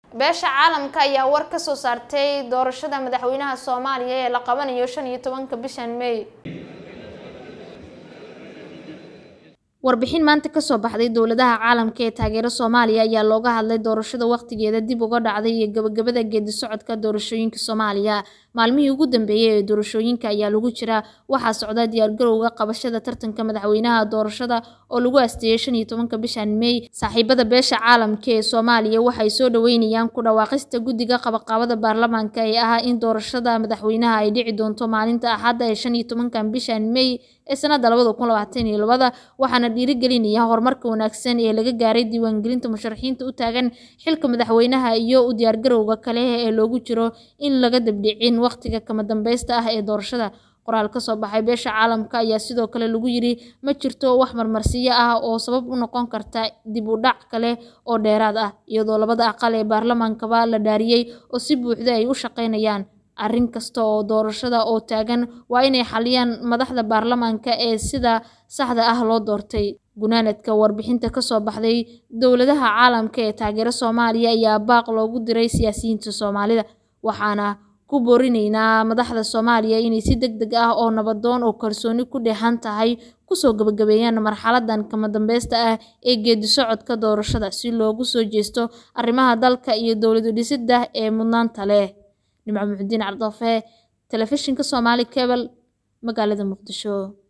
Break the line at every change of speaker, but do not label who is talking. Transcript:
beesha caalamka ayaa war ka soo saartay doorashada madaxweynaha soomaaliya ee la qabanayo shan iyo tobanka bishan may warbixin maanta kasoo baxday dowladaha caalamka ee taageera soomaaliya ayaa looga hadlay doorashada waqtigeeda dib uga dhacday iyo gabagabada geedi socodka doorashooyinka soomaaliya maalmihii ugu dambeeyey ee doorashooyinka ayaa lagu jiraa waxaa socda diyaargarowga qabashada tartanka madaxweynaha doorashada oo lagu asteeyay shan iyo tobanka bishan may saaxiibada beesha caalamka ee soomaaliya waxay soo dhaweynayaan ku dhawaaqista guddiga qabaqaabada baarlamaanka ee ah in doorashada madaxweynaha ay dhici doonto maalinta axadda ee shan iyo tobankan bishan may ee sanada labada kun labaatan iyo labada waxaana dhiirigelinaya horumarka wanaagsan ee laga gaaray diiwaangelinta musharaxiinta u taagan xilka madaxweynaha iyo u diyaargarowga kale ee loogu jiro in laga dabdhicin waqtiga kama dambeysta ah ee doorashada qoraal kasoo baxay beesha caalamka ayaa sidoo kale lagu yiri ma jirto wax marmarsiyo ah oo sabab u noqon karta dib u dhac kale oo dheeraad ah iyadoo labada aqal ee baarlamaankaba la dhaariyey oo si buuxda ay u shaqeynayaan arrin kasta oo doorashada oo taagan waa inay xaliyaan madaxda baarlamaanka ee sida saxda ah loo doortay gunaanadka warbixinta kasoo baxday dowladaha caalamka ee taageera soomaaliya ayaa baaq loogu diray siyaasiyiinta soomaalida waxaana ku boorinaynaa madaxda soomaaliya inay si deg deg ah oo nabadoon oo kalsooni ku dheehan tahay kusoo gabagabeeyaan marxaladan kama dambeysta ah ee geedi socodka doorashada si loogu soo jeesto arrimaha dalka iyo dowladu dhisidda ee mudnaanta leh nimco muxudiin cabdoofe telefishinka soomaali cebal magaalada muqdisho